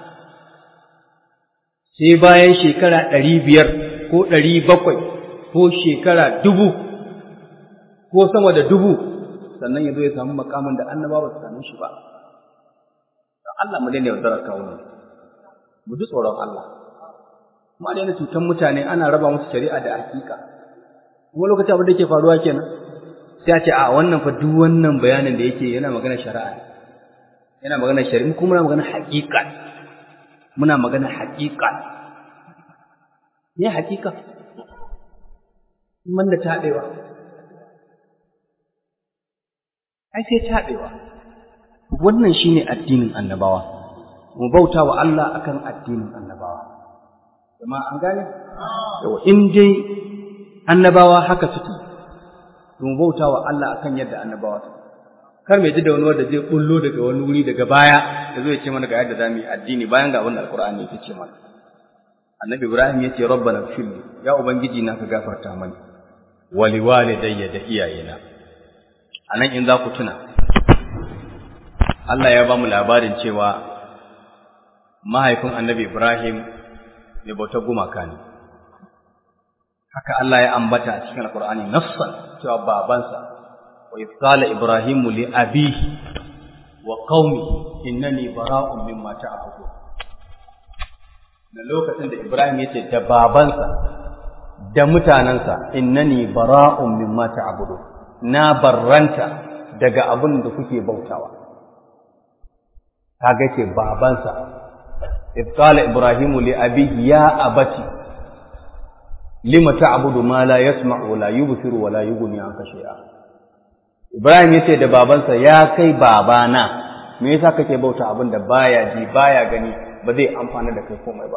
Speaker 1: sai bayan shekara ɗari biyar ko ɗari bakwai ko shekara dubu ko sama da dubu sannan ya zo ya samu makamin da annabawa su same shi ba Allah mu daina yaudarar kawunan mu ji tsoron Allah kuma daina cutar mutane ana raba musu shari'a da hakika kuma lokacin abin da yake faruwa kenan sai a ce a wannan fa duk wannan bayanin da yake yana magana shari'a ne yana magana shari'a kuma muna magana hakika muna magana hakika ne hakika man da taɗewa ai sai taɗewa wannan shine addinin annabawa mu bauta wa Allah akan addinin annabawa kuma an gane yawa in dai annabawa haka suke mu bauta wa Allah akan yadda annabawa suke kar mai ji da wani wanda zai bullo daga wani wuri daga baya da zai ce mana ga yadda zamu yi addini bayan ga wannan alqur'ani yake ce mana annabi ibrahim yace rabbana ighfirli ya ubangiji na ka gafarta mani wa liwalidayya da iyayena anan in za ku tuna Allah ya ba mu labarin cewa mahaifin annabi Ibrahim mai bautar gumaka ne. Haka Allah ya ambata a cikin Alƙur'ani nafsan cewa babansa, wa qala Ibrahimu li abihi wa qaumihi innani bara'un mimma ta'budun. Da lokacin da Ibrahim ya ce da babansa da mutanensa innani bara'un mimma ta'budun. Na barranta daga abin da kuke bautawa. kaga ce babansa إذ قال إبراهيم لأبيه يا أبتي لم تعبد ما لا يسمع ولا يبصر ولا يغني عنك شيئا Ibrahim yace da babansa ya kai babana me yasa kake bauta abin da baya ji baya gani ba zai amfana da kai komai ba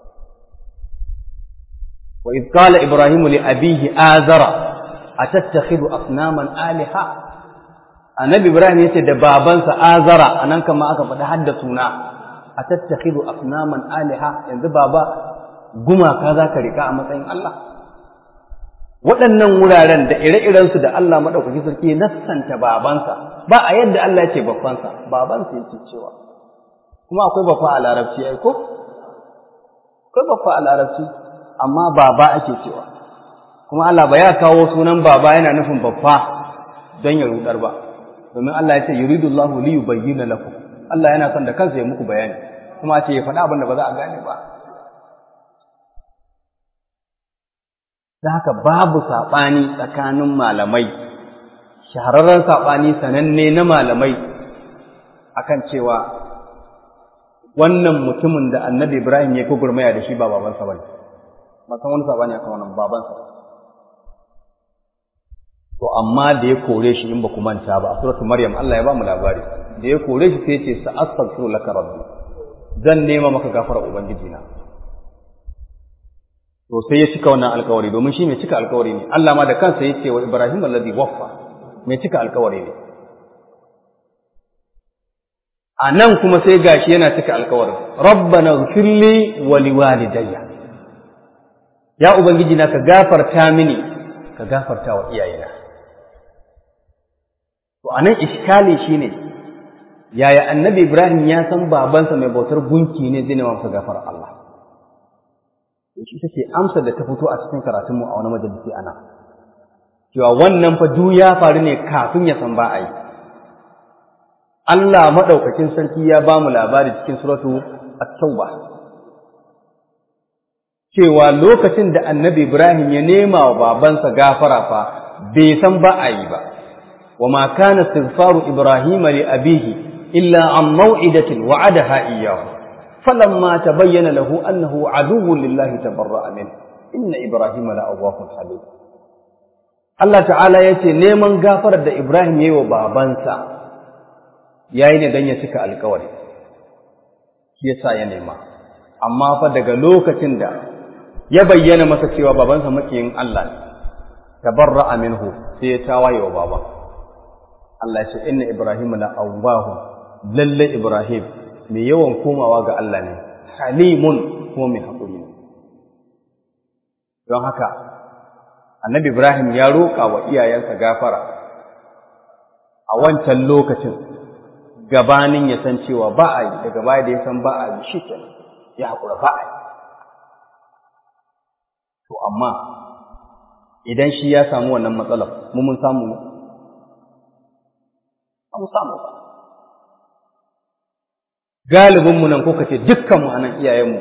Speaker 1: wa idh qala ibrahimu li abihi azara atattakhidhu asnaman aliha annabi ibrahim yace da babansa azara anan kama aka faɗi hadda suna a tattakidu asnaman aliha yanzu baba gumaka za ka rika a matsayin Allah waɗannan wuraren da ire-irensu da Allah maɗaukaki sarki nassanta babansa ba a yadda Allah ya ce babbansa babansa yake cewa kuma akwai babba a larabci ai ko akwai babba a larabci amma baba ake cewa kuma Allah ba ya kawo sunan baba yana nufin babba don ya rudar ba domin Allah ya ce yuridullahu li yubayyana lakum Allah yana son da kansa ya muku bayani kuma ce ya faɗa abin da ba za a gane ba da haka babu saɓani tsakanin malamai shahararren saɓani sananne na malamai akan cewa wannan mutumin da annabi Ibrahim ya gurmaya da shi ba babansa ba ne ba san wani saɓani akan wannan babansa to amma da ya kore shi in ba ku manta ba a suratul maryam Allah ya ba mu labari da ya kore shi sai ya ce sa'astaghfiru laka rabbi zan nema maka gafara ubangiji na to sai ya cika wannan alkawari domin shi mai cika alkawari ne Allah ma da kansa yace wa Ibrahim alladhi waffa mai cika alkawari ne a nan kuma sai gashi yana cika alkawarin rabbana ighfirli wa liwalidayya ya ubangiji na ka gafarta mini ka gafarta wa iyayena to anan iskali shine yaya annabi Ibrahim ya san babansa mai bautar gunki ne zai nema masa gafara Allah shi take amsa da ta fito a cikin karatunmu a wani majalisi ana cewa wannan fa duk ya faru ne kafin ya san ba a yi Allah maɗaukakin sarki ya ba mu labari cikin suratu at-tauba cewa lokacin da annabi Ibrahim ya nema wa babansa gafara fa bai san ba a yi ba wa ma kana istighfaru Ibrahim li abihi illa an maw'idatin wa'adaha iyyahu فلما تبين له أنه عدو لله تبرأ منه إن إبراهيم لأواه حليم Allah ta'ala ya ce neman gafarar da Ibrahim ya yi wa babansa ya yi ne don ya cika alkawari, shi ya sa ya nema, amma fa daga lokacin da ya bayyana masa cewa babansa makiyin Allah ne, tabarra minhu sai ya tawaye wa baba. Allah ya ce, Inna Ibrahim la awwahu lalle Ibrahim mai yawan komawa ga Allah ne, halimun kuma mai haƙuri ne. Don haka, annabi Ibrahim ya roƙa wa iyayensa gafara a wancan lokacin gabanin ya san cewa ba a yi, daga baya da ya san ba a yi shi ya haƙura ba a yi. To, amma idan shi ya samu wannan matsalar, mu mun samu ne? Ba mu samu ba. galibinmu nan ko kace dukkanmu a nan iyayenmu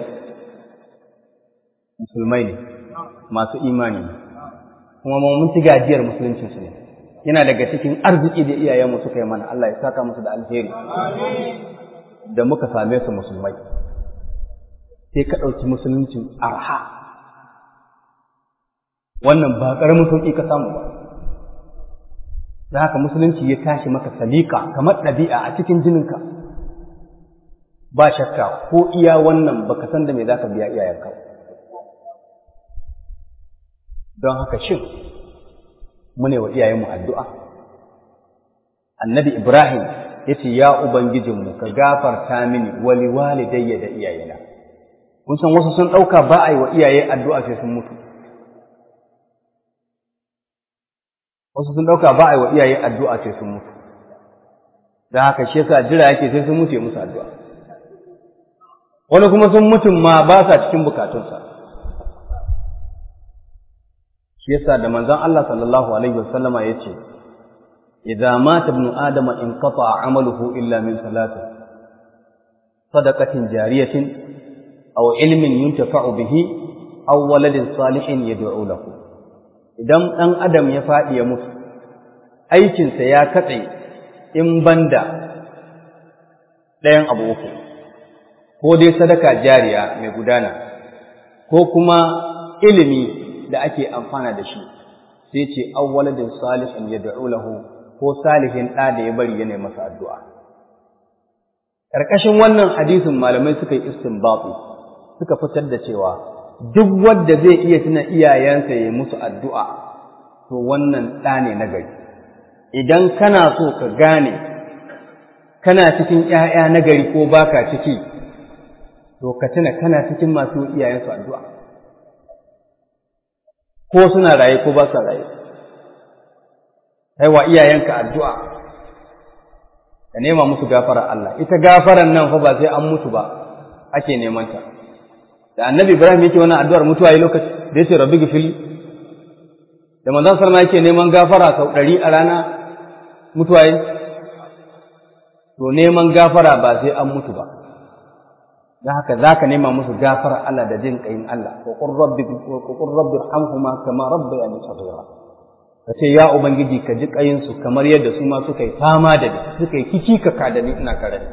Speaker 1: musulmai ne masu imani ne kuma mun ci gajiyar musuluncinsu ne yana daga cikin arziki da iyayenmu suka yi mana Allah ya saka musu da alheri da muka same su musulmai sai ka ɗauki musuluncin arha wannan ba ƙaramin sauƙi ka samu ba da haka musulunci ya tashi maka salika kamar ɗabi'a a cikin jininka ba shakka ko iya wannan baka san da me zaka biya iyayenka don haka shin mune wa iyayenmu addu'a annabi ibrahim yace ya ubangijinmu ka gafarta mini wali walidayya da iyayena kun san wasu sun ɗauka ba a yi wa iyaye addu'a sai sun mutu wasu sun ɗauka ba a yi wa iyaye addu'a sai sun mutu don haka shi yasa jira yake sai sun mutu ya musu addu'a wani kuma sun mutum ma ba sa cikin bukatunsa shi yasa da manzon Allah sallallahu alaihi wasallama yace idza mata ibnu adama in qata amaluhu illa min salati sadaqatin jariyatin aw ilmin yuntafa'u bihi aw waladin salihin yad'u lahu idan dan adam ya fadi ya mutu aikinsa ya katse in banda ɗayan abu uku ko dai sadaka jariya mai gudana ko kuma ilimi da ake amfana da shi sai ce awwaladin salihin yad'u lahu ko salihin ɗa da ya bari yana masa addu'a ƙarƙashin wannan hadisin malamai suka yi istinbati suka fitar da cewa duk wanda zai iya tuna iyayensa ya musu addu'a to wannan ɗa ne na gari idan kana so ka gane kana cikin ‘ya'ya na gari ko baka ciki to ka tuna kana cikin masu iyayensu addu'a ko suna raye ko ba sa raye wa iyayenka addu'a ka nema musu gafara Allah ita gafaran nan fa ba sai an mutu ba ake neman ta da annabi Ibrahim yake wannan addu'ar mutuwa yi lokaci da yace rabbi gifil da manzon sallallahu yake neman gafara sau ɗari a rana mutuwa yi to neman gafara ba sai an mutu ba don haka za ka nema musu gafara Allah da jin ƙayin Allah wa qur rabbi wa qur rabbi irhamhuma kama rabbayani saghira ka ce ya ubangiji ka ji ƙayin su kamar yadda su ma suka yi fama da ni suka yi kici ka da ni ina karami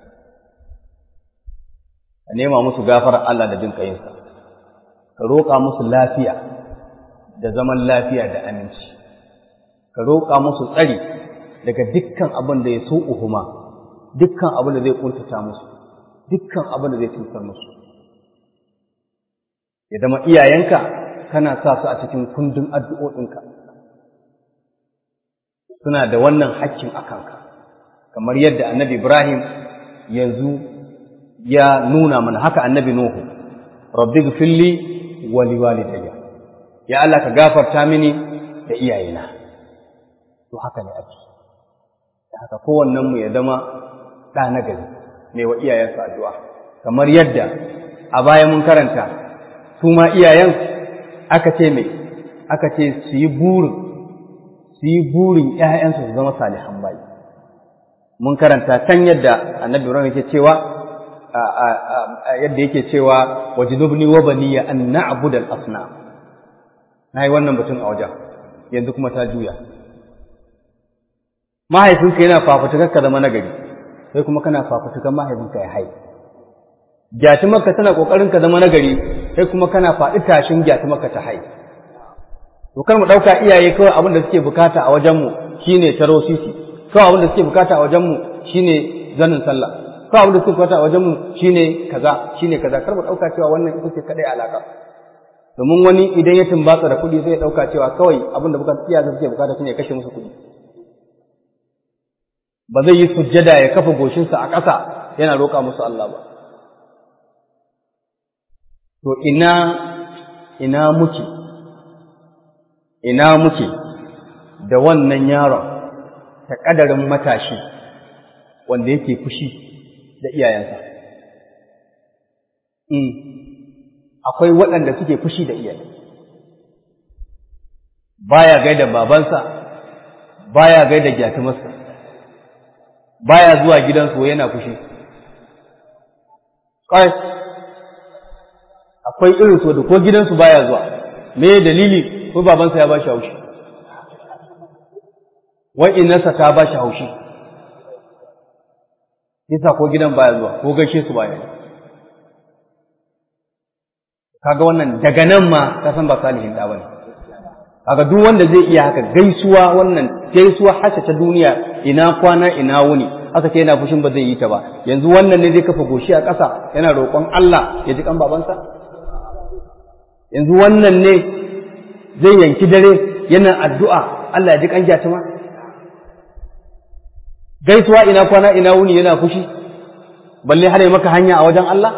Speaker 1: ka nema musu gafara Allah da jin ƙayin sa ka roƙa musu lafiya da zaman lafiya da aminci ka roƙa musu tsari daga dukkan abin da ya so uhuma dukkan abin da zai kuntata musu dukkan abin da zai cutar musu ya zama iyayenka kana sa su a cikin kundin addu'o'inka suna da wannan hakkin a kanka kamar yadda annabi ibrahim yanzu ya nuna mana haka annabi nuhu rabbi gfirli wa liwalidayya ya Allah ka gafarta mini da iyayena to haka ne ake haka kowannen mu ya zama ɗa na gari ne wa iyayensa addu'a kamar yadda a baya mun karanta su ma iyayen aka ce mai aka ce su yi burin su yi burin ‘ya'yansu su zama salihan bayi mun karanta can yadda annabi Ibrahim yake cewa yadda yake cewa wajidubni wa baniya an na'budal asnam na yi wannan batun a wajen yanzu kuma ta juya mahaifinka yana fafutukar ka zama nagari sai kuma kana fafutukan mahaifinka ya hai gyatumarka tana kokarin ka zama nagari sai kuma kana faɗi tashin gyatumarka ta hai to kar mu ɗauka iyaye kawai abin da suke bukata a wajenmu shine taro sisi kawai abin da suke bukata a wajenmu shine zanin sallah kawai abin da suke bukata a wajenmu shine kaza shine kaza kar mu ɗauka cewa wannan ita ce kadai alaka domin wani idan ya tumbatsa da kuɗi zai ɗauka cewa kawai abin da bukata iyaye suke bukata shine kashe musu kuɗi ba zai yi sujjada ya kafa goshinsa a ƙasa yana roƙa musu Allah ba. To ina ina muke, ina muke da wannan yaron ta ƙadarin matashi wanda yake fushi da iyayensa. Akwai waɗanda suke fushi da iyaye. Baya gaida babansa, baya gaida gyatumarsa. baya zuwa gidansu yana fushi kai akwai irin so da ko gidansu baya zuwa me dalili ko babansa ya bashi haushi wai innarsa ta bashi haushi yasa ko gidan baya zuwa ko gaishe su baya kaga wannan daga nan ma ka san ba salihin da bane kaga duk wanda zai iya haka gaisuwa wannan gaisuwa hasa ta duniya ina kwana ina wuni aka ce yana fushin ba zai yi ta ba yanzu wannan ne zai kafa goshi a ƙasa yana roƙon Allah ya ji kan babansa yanzu wannan ne zai yanki dare yana addu'a Allah ya ji kan gyatuma gaisuwa ina kwana ina wuni yana fushi balle har ya maka hanya a wajen Allah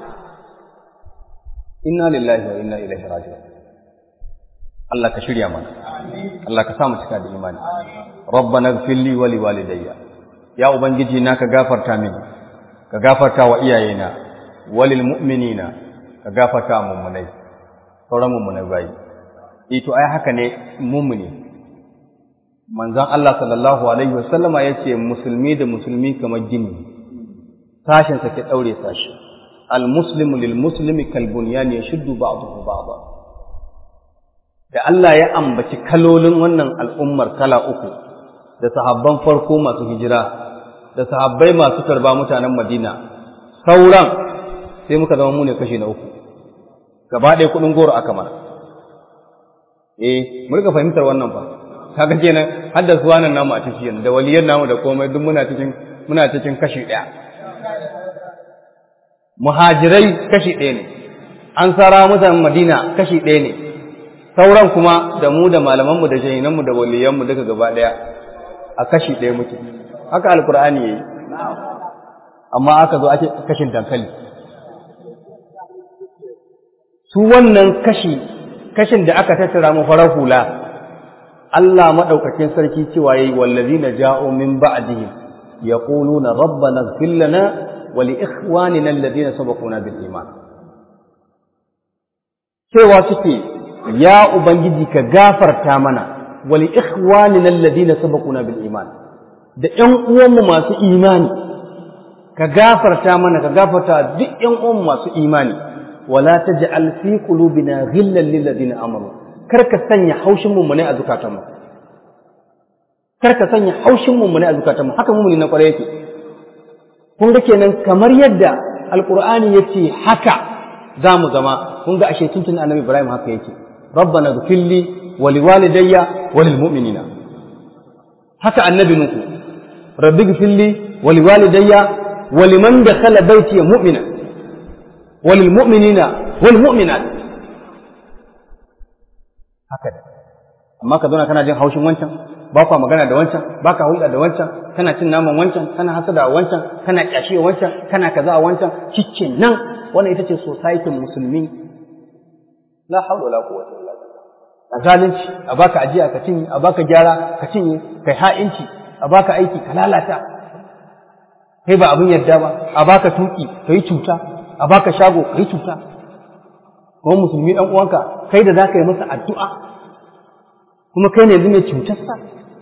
Speaker 1: inna lillahi wa inna ilaihi raji'un Allah ka shirya mana Allah ka sa mu cika da imani rabbana ighfir li wa liwalidayya ya ubangiji na ka gafarta mini ka gafarta wa iyayena walil mu'minina ka gafarta wa mummunai sauran mummunai bayi ito ai haka ne mummuni manzon Allah sallallahu alaihi wasallama yace musulmi da musulmi kamar gini sashin sa ke daure sashi al muslimu lil muslimi kal bunyan yashuddu ba'dahu ba'da da Allah ya ambaci kalolin wannan al'ummar kala uku da sahabban farko masu hijira da sahabbai masu karba mutanen Madina sauran sai muka zama mu ne kashi na uku gaba ɗaya kuɗin goro aka mana eh mu rika fahimtar wannan fa kaga kenan har da suwanan namu a cikin da waliyan namu da komai duk muna cikin muna cikin kashi ɗaya muhajirai kashi ɗaya ne ansara mutanen Madina kashi ɗaya ne sauran kuma da mu da malamanmu da shahinanmu da waliyanmu duka gaba ɗaya a kashi ɗaya muke haka alkur'ani yayi amma aka zo ake kashin dankali su wannan kashi kashin da aka tattara mu farar hula Allah madaukakin sarki cewa yayi wallazina ja'u min ba'dihim yaquluna rabbana ighfir lana wa li ikhwanina alladhina sabaquna bil iman cewa suke ya ubangiji ka gafarta mana wa li ikhwanina alladhina sabaquna bil iman da ƴan uwanmu masu imani ka gafarta mana ka gafarta duk ƴan uwan masu imani wala taj'al fi qulubina ghillan lil ladina amanu kar ka sanya haushin mu ne a zukatanmu kar ka sanya haushin mu ne a zukatanmu haka mu na kwarai yake kun ga kenan kamar yadda alqur'ani yace haka za mu zama kun ga ashe tuntun annabi ibrahim haka yake rabbana ghfirli wa liwalidayya wa lil mu'minina haka annabi nuku rabbi ghfirli wa liwalidayya wa liman dakhala baiti mu'mina wa lil mu'minina wal mu'minat haka amma ka zauna kana jin haushin wancan ba kwa magana da wancan ba ka hulɗa da wancan kana cin naman wancan kana hasada a wancan kana ƙyashi a wancan kana kaza a wancan cikin nan wannan ita ce society musulmi la haula wala quwwata illa billah a zalunci a baka ajiya ka cinye a baka gyara ka cinye kai ha'inci a baka aiki ka lalata kai ba abin yadda ba a baka tuki ka yi cuta a baka shago ka yi cuta kuma musulmi dan uwanka kai da zaka yi masa addu'a kuma kai ne yanzu mai cutarsa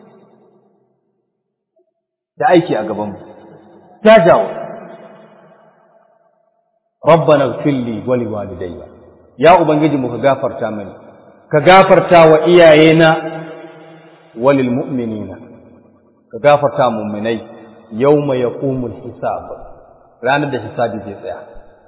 Speaker 1: da aiki a gaban mu ta jawo rabbana ighfir li wa liwalidayya ya ubangiji mu ka gafarta mani ka gafarta wa iyayena wa lil mu'minina ka gafarta mu'minai yawma yaqumul hisab ranar da hisabi zai tsaya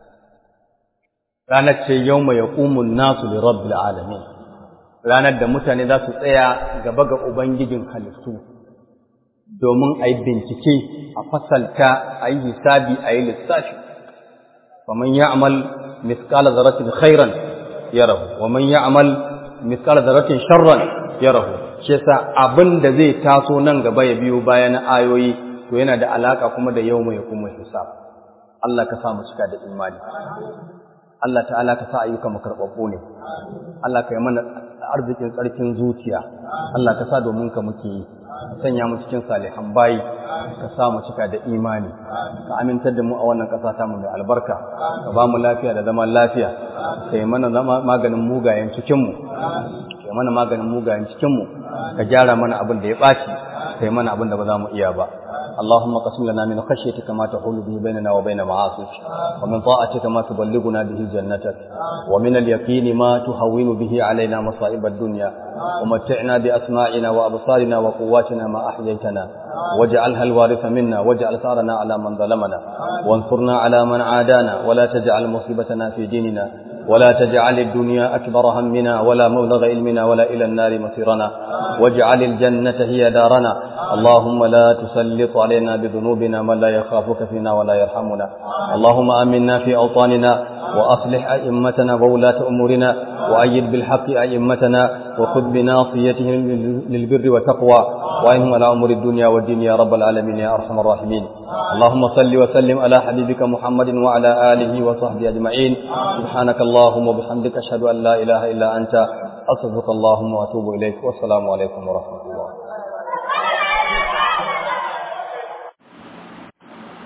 Speaker 1: ranar ce yawma yaqumun nasu li rabbil alamin ranar da mutane za su tsaya gaba ga ubangijin halittu domin a yi bincike a fasalta a yi hisabi a yi lissafi ومن يعمل مثقال ذرة خيرا يره ومن يعمل مثقال ذرة شرا يره shi yasa abin da zai taso nan gaba ya biyo bayan ayoyi to yana da alaka kuma da yau mai kuma hisab Allah ka sa mu cika da imani Allah ta'ala ka sa ayyuka mu karɓaɓɓu ne Allah ka yi mana arzikin tsarkin zuciya Allah ka sa domin ka muke yi sanya mu cikin salihan bayi ka sa mu cika da imani ka amintar da mu a wannan ƙasa ta mu mai albarka ka ba mu lafiya da zaman lafiya ka yi mana maganin mugayen cikin mu ka yi mana maganin mugayen cikin mu ka gyara mana abin da ya ɓaci ka yi mana abin da ba za mu iya ba اللهم قسم لنا من خشيتك ما تحول به بيننا وبين معاصيك ومن طاعتك ما تبلغنا به جنتك ومن اليقين ما تهون به علينا مصائب الدنيا ومتعنا بأسماعنا وأبصارنا وقواتنا ما أحييتنا واجعلها الوارث منا واجعل ثارنا على من ظلمنا وانصرنا على من عادانا ولا تجعل مصيبتنا في ديننا ولا تجعل الدنيا أكبر همنا ولا مبلغ علمنا ولا إلى النار مصيرنا واجعل الجنة هي دارنا اللهم لا تسلط علينا بذنوبنا من لا يخافك فينا ولا يرحمنا اللهم آمنا في أوطاننا وأصلح أئمتنا وولاة أمورنا وأيد بالحق أئمتنا وخذ بناصيتهم للبر والتقوى وإنهم على أمور الدنيا والدين يا رب العالمين يا أرحم الراحمين اللهم صل وسلم على حبيبك محمد وعلى آله وصحبه أجمعين سبحانك اللهم وبحمدك أشهد أن لا إله إلا أنت أستغفرك اللهم وأتوب إليك والسلام عليكم ورحمة الله